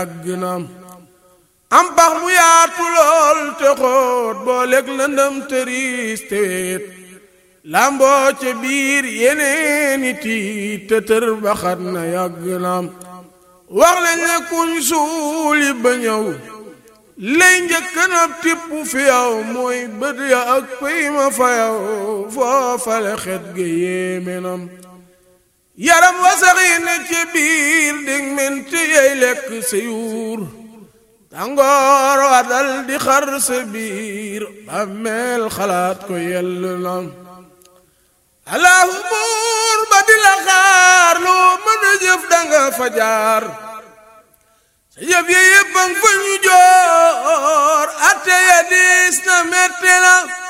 yàgg na am pax mu yaatu lool te xóot boo lekk lëndëm tëriis te weet lamboo ca biir yeneeni tiit te tër baxat na yàgg na wax lañ ne kuñ suuli ba ñëw lay njëkk na tipp fi yow mooy bët ya ak pëy ma fa yow foofale xet ga yéeme nam yaram wasaxi ne ci biir dig menti yey lekk sa yuur tàngoor wa dal di xar sa biir bàmmeel xalaat ko yell nam allahu buur ba di la xaar loo mën a jëf danga fa jaar sa jëf ya yépp a nga fa ñu joor atte ya diis na metti na